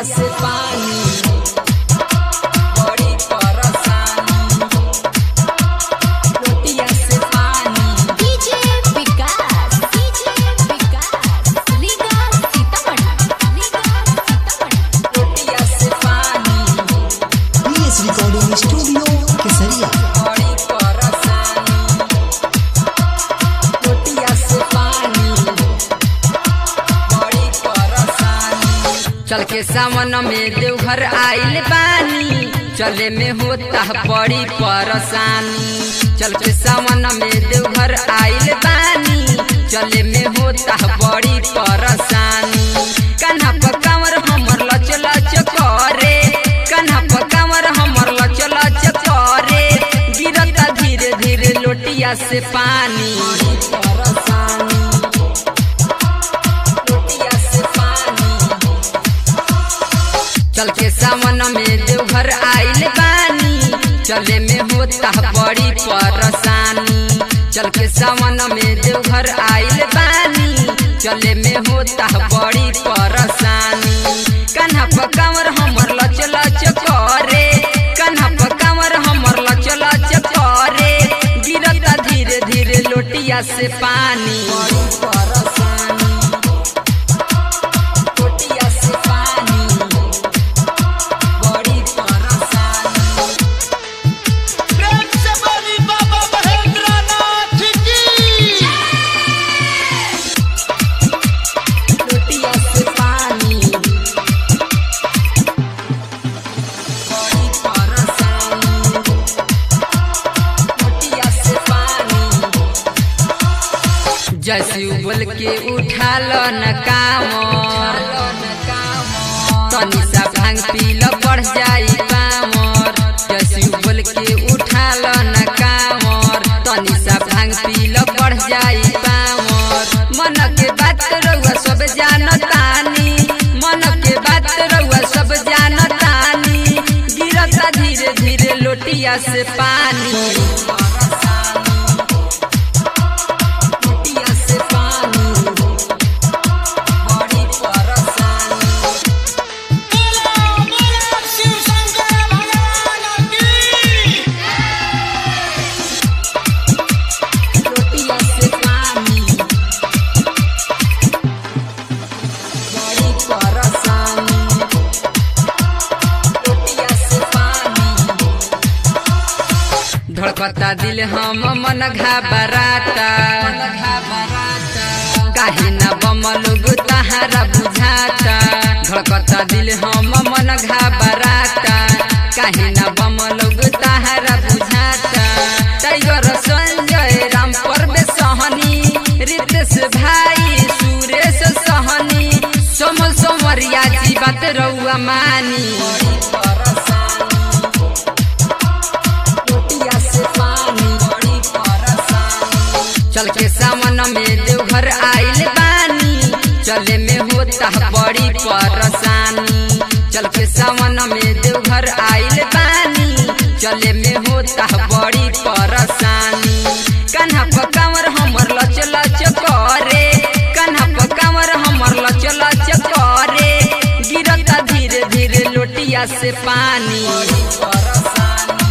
से पानी बड़ी परेशानी रोटिया से पानी डीजे विकास डीजे विकास लीगा सीतामढ़ी लीगा सीतामढ़ी रोटिया से पानी बीएस रिकॉर्डिंग स्टूडियो केसरिया बड़ी परेशानी रोटिया से पानी बड़ी परेशानी चल के सावन में देवघर आइल बानी चले में होता बड़ी परेशानी चल के सावन में देवघर आइल बानी चले में होता बड़ी परेशानी कन्हा पर कांवर हमर लच लच करे कन्हा पर कांवर हमर लच लच करे गिरता धीरे धीरे लोटिया से पानी लोटिया से पानी चल के सावन में देवघर आइल बानी चले में होता बड़ी परेशानी चल के सावन में देवघर आइल बानी चले में होता बड़ी परेशानी कन्हा पर कांवर हमर लच लच करे कन्हा पर कांवर हमर लच लच करे गिरता धीरे धीरे लोटिया से पानी लोटिया से पानी बड़ी परेशानी प्रेम से बोली बाबा महेंद्रनाथ की लोटिया से पानी बड़ी परेशानी लोटिया से पानी जैसे उबल के उठाल न काम तनी सा भांग पील बढ़ जाई पामर जैसे उबल के उठाल न कामर तनी सा भांग पील बढ़ जाई पामर मन के बात रउआ सब जानतानी मन के बात रउआ सब जानतानी गिरता धीरे धीरे लोटिया से पानी लोटिया से पानी बड़ी परेशानी बोला बोला शिव शंकर भगवान की रोटिया से पानी बड़ी परेशानी रोटिया से पानी धड़कता दिल हम मन घबराता काहे न बम लोग तहारा बुझाता धड़कता दिल हम मन घबराता काहे न बम लोग तहारा बुझाता टाइगर संजय राम परवे सहनी रितेश भाई सुरेश सहनी सोमल सोमरिया जी बात रउआ मानी रोटिया से पानी बड़ी परेशानी चल के सावन में देवघर आइल बानी चले में होता बड़ी परेशानी चल के सावन में देवघर आइल बानी चले में होता बड़ी परेशानी कन्हा पर कांवर हमर लच लच करे कन्हा पर कांवर हमर लच लच करे गिरता धीरे धीरे लोटिया से पानी